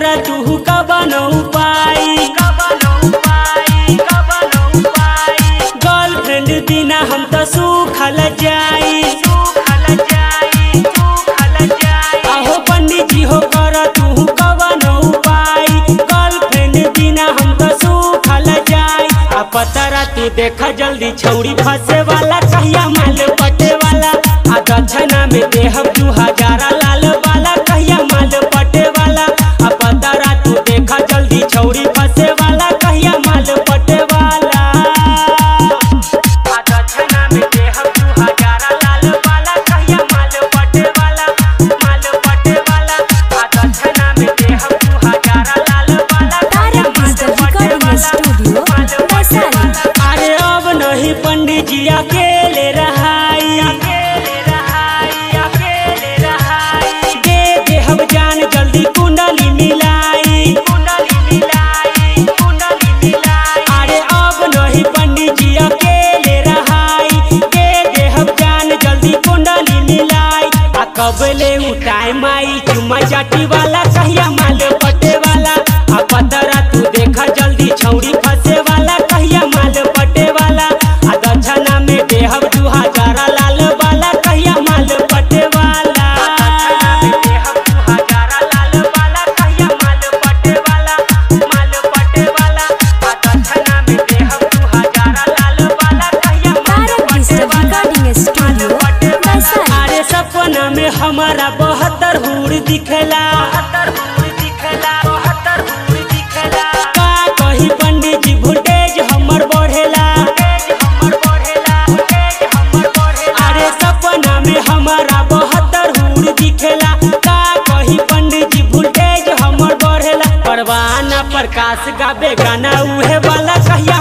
तू कबन उपाय गर्लफ्रेंड बिना हम तो सुखल जाई आहो पंडित जी हो कर तू कबन उपाय गर्लफ्रेंड बिना हम तो सुखल जाई आ पतरा तू देखा जल्दी छौड़ी फंसे वाला कहिया माल पटे वाला आ दक्षिणा में देहब दू हजारा लाल वाला कहिया माल पटे वाला आ पतरा तू देखा जल्दी छौड़ी फंसे वाला कहिया माल पटे वाला आ दक्षिणा में देहब दू हजारा लाल वाला कहिया माल पटे वाला माल पटे वाला आ दक्षिणा में देहब दू हजारा लाल वाला कहिया Tarak माल Digital पटे Recording वाला Studio, वैशाली। अरे अब नहीं पंडित जी अकेले रहाई अकेले रहाई अकेले रहाई दे दे हम जान जल्दी कुंडली मिलाई कुंडली मिलाई कुंडली मिलाई अरे अब नहीं पंडित जी अकेले रहाई दे दे हम जान जल्दी कुंडली मिलाई आ कब ले उठाए माई चुमा चाटी वाला कहिया माल पटे वाला आ पतरा तू देखा जल्दी छौड़ी फंसे वाला कहिया माल पटे वाला आ दक्षिणा में देहब दू हजारा लाल वाला कहिया माल पटे वाला दक्षिणा में देहब दू हजारा लाल वाला कहिया माल पटे वाला माल पटे वाला आ दक्षिणा में देहब दू हजारा लाल वाला कहिया माल Tarak पटे Digital वाला Recording Studio, वैशाली। अरे सपना में हमारा बहत्तर हुड़ दिखला बहत्तर हुड़ दिखला बहत्तर हुड़ दिखला का कही पंडित जी वोल्टेज हमर बढ़ेला हमर बढ़ेला वोल्टेज हमर बढ़ेला अरे सपना में हमारा बहत्तर हुड़ दिखला का कही पंडित जी वोल्टेज हमर बढ़ेला परवाना प्रकाश गावे गाना उहे वाला कहिया